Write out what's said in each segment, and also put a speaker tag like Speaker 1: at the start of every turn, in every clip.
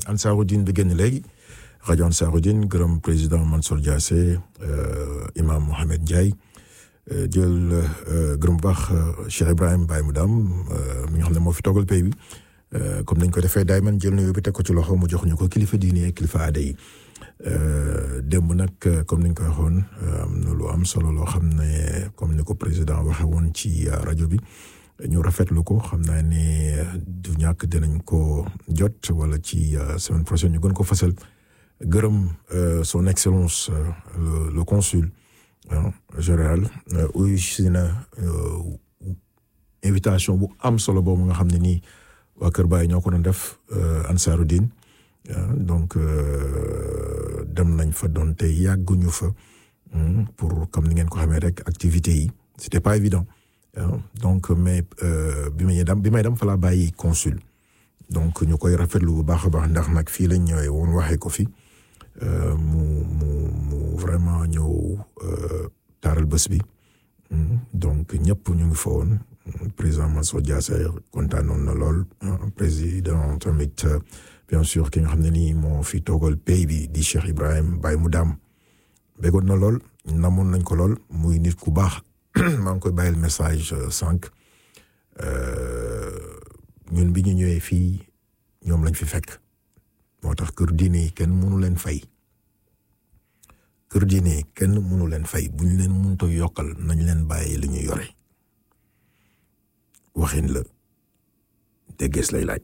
Speaker 1: Ansaarudine bi génn léegi rajo Ansaarudine gërëm président Mansour Diassé imam Mohamed Ndiaye jël gërëm bu baax Cheikh Ibrahim Baye Moudam mi nga xam ne moo fi toogal pays bi comme nañ ko defee daay man jël nuyu bi teg ko ci loxo mu jox ñu ko kilifa diine ak kilifa aada yi démb nag comme niñ ko waxoon am na lu am solo loo xam ne comme ni ko président waxe woon ci rajo bi ñu rafetlu ko xam naa ne du ñàkk dinañ ko jot wala ci semaine prochaine ñu gën ko fasal gërëm son excellence le le consul général uyu si na invitation bu am solo boobu nga xam ne nii waa Kër Baye ñoo ko doon def Ansaarudine donc dem nañ fa doon te yàgguñu fa pour comme ni ngeen ko xamee rek activités yi c'était pas évident donc mais bi may dem bi may dem fa laa bàyyi consul donc ñu koy rafetlu bu baax a baax ndax nag fii lañ ñëwee woon waxee ko fi mu mu mu vraiment ñëw taaral bés bi donc ñëpp ñu ngi fa woon président Mansour Diassé kontaanoon na lool président tamit bien sûr ki nga xam ne nii moo fi toogal pays bi di Cheikh Ibrahim Baye Moudam bégoon na lool namoon nañ ko lool muy nit ku baax maa ngi koy bàyyil message sànq ñun bi ñu ñëwee fii ñoom lañ fi fekk moo tax kër diine yi kenn mënu leen fay kër diine yi kenn mënu leen fay bu ñu leen mënut a yokkal nañ leen bàyyi li ñu yore waxin la déggees lay laaj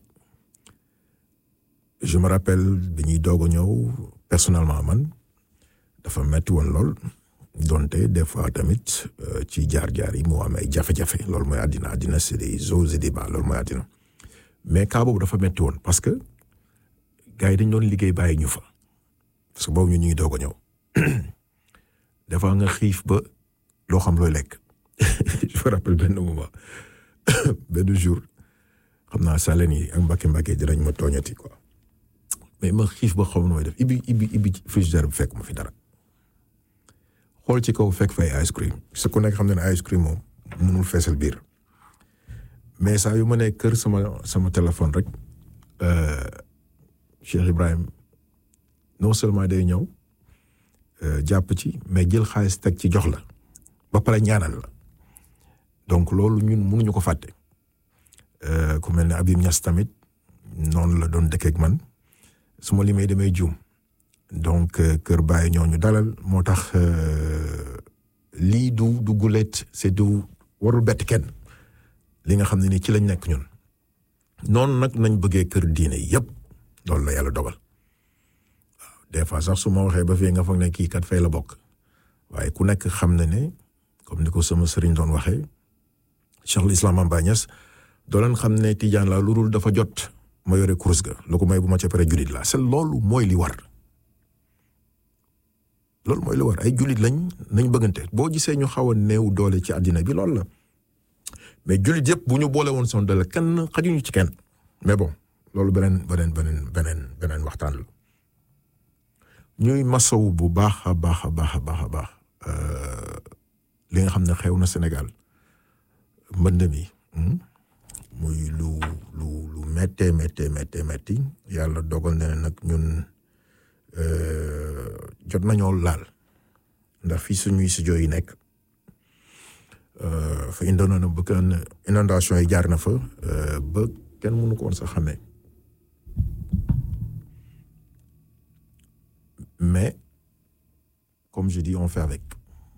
Speaker 1: je me rappelle bi ñuy doog a ñëw personnellement man dafa metti woon lool donte des fois tamit ci jaar-jaar yi moo am ay jafe-jafe loolu mooy àddina àddina c'est des hauts et des bas loolu mooy àddina mais cas boobu dafa metti woon parce que gars yi dañ doon liggéey bàyyi ñu fa parce que boobu ñu ñu ngi doog a ñëw des fois nga xiif ba loo xam looy lekk je me rappelle benn moment benn jour xam naa saleen yi ak mbàkke mbàkke dinañ ma tooñati quoi mais ma xiif ba xaw nooy def ibi ibi ibi frigidaire bi fekk ma fi dara xool ci kaw fekk fay ice cream su ku nekk xam ne ne ice cream moom mënul feesal biir mais saa yu ma nee kër sama sama téléphone rek Cheikh Ibrahim non seulement day ñëw jàpp ci mais jël xaalis teg ci jox la ba pare ñaanal la donc loolu ñun mënuñu ko fàtte ku mel ne Abim Niass tamit noonu la doon dëkk ak man su ma limee damay juum donc kër Baye ñoo ñu dalal moo tax lii du du gulet c'est du warul bett kenn li nga xam ne ni ci lañ nekk ñun noonu nag nañ bëggee kër diine yëpp loolu la yàlla dogal waaw des fois sax su ma waxee ba fii nga foog ne kii kat fay la bokk waaye ku nekk xam na ne comme ni ko sama sëriñ doon waxee Cheikh l'Islam Amba Niass doo leen xam ne Tijaan la lu dul dafa jot ma yore kurus ga lu ko may bu ma ca pare jullit la c'est loolu mooy li war loolu mooy li war ay jullit lañ nañ bëggante boo gisee ñu xaw a néew doole ci àddina bi loolu la mais jullit yëpp bu ñu boole woon son doole kenn xajuñu ci kenn mais bon loolu beneen beneen beneen beneen beneen waxtaan la ñuy masawu bu baax a baax a baax a baax a baax li nga xam ne xew na Sénégal mbënd mi muy lu lu lu méttee méttee méttee métti yàlla dogal na ne nag ñun jot nañoo laal ndax fii suñuy studio yi nekk fa indoon na ba kenn inondation yi jaar na fa ba kenn mënu ko woon sax xamee mais comme je dis on fait avec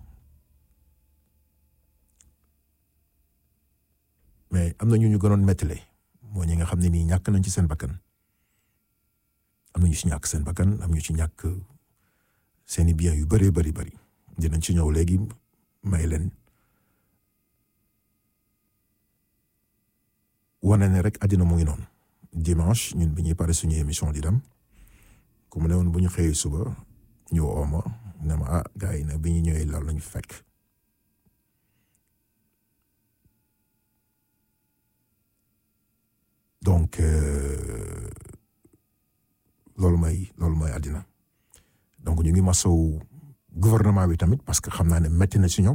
Speaker 1: mais am na ñu ñu gënoon mettile moo ñi nga xam ne nii ñàkk nañ ci seen bakkan am na ñu ci ñàkk seen bakkan am ñu ci ñàkk seeni biens yu bëree bëri bëri dinañ ci ñëw léegi may leen wane ne rek àddina mu ngi noonu dimanche ñun bi ñuy pare suñu émission di dem ku mu ne woon bu ñu xëyee suba ñu woo ma ne ma ah gars yi nag bi ñu ñëwee loolu lañu fekk donc loolu mooy loolu mooy àddina donc ñu ngi masawu gouvernement bi tamit parce que xam naa ne métti na ci ñoom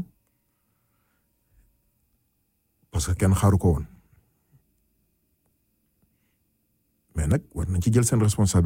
Speaker 1: parce que kenn xaaru ko woon mais nag war nañ ci jël seen responsabilité